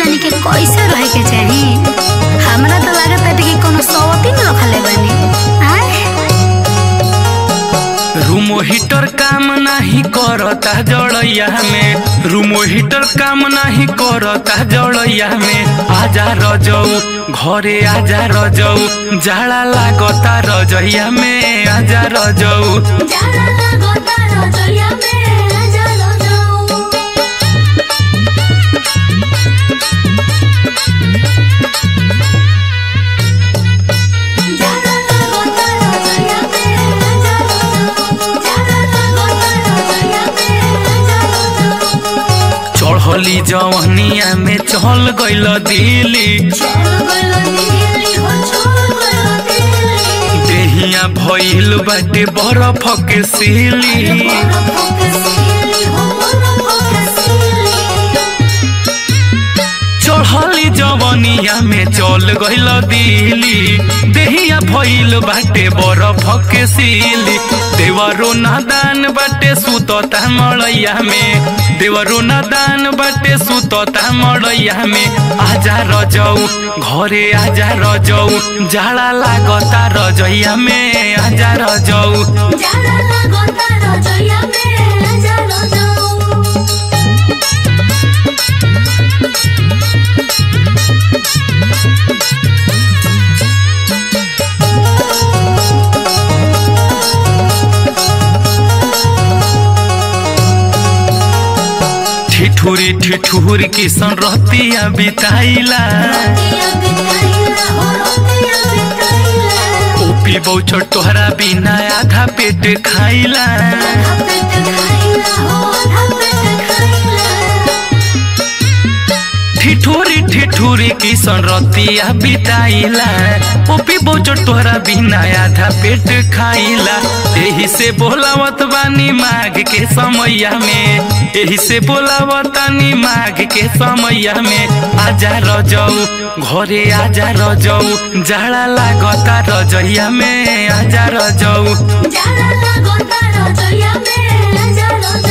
हमनी के कैसे रहे के चाही हमरा तो लागत है कि कोनो सवती न रखले बानी आय रूमो हीटर काम नाही करता जड़ैया में रूमो हीटर काम नाही करता जड़ैया में आजा रजऊ घरे आजा रजऊ जाड़ा लागता रजैया में आजा रजऊ जाड़ा लागता रजैया में आजा रजऊ जाड़ा लागता रजैया में आजा रजऊ जाड़ा लागता रजैया में आजा रजऊ चढ़ली जवनिया में चल गइल दिल्ली चल गइल दिल्ली हो चल गइल दिल्ली देहिया भइल बाटे बरफ के सिली चढ़ली जवनिया में चल गइल दिल्ली देहिया भइल बाटे बरफ के सिली देवरो नादान बाटे सुतता मड़ैया में देवरो नादान बाटे सुतता मड़ैया में आजा रजऊ घरे आजा रजऊ जाड़ा लागता रजैया में आजा रजऊ ठिठुरी ठिठुर किसन रहतिया बिताइला ओपी बौचर तोहरा बिना आधा पेट खाइला ठिठुरी ठिठुरी किसन रतिया बिताइला ओपी बौचर तोहरा बिना आधा पेट खाइला एही से बोलावत बानी माघ के समैया में एही से बोलावतानी माघ के समैया में आजा रजऊ घरे आजा रजऊ जाड़ा लागता रजैया में आजा रजऊ जाड़ा लागता रजैया में आजा रजऊ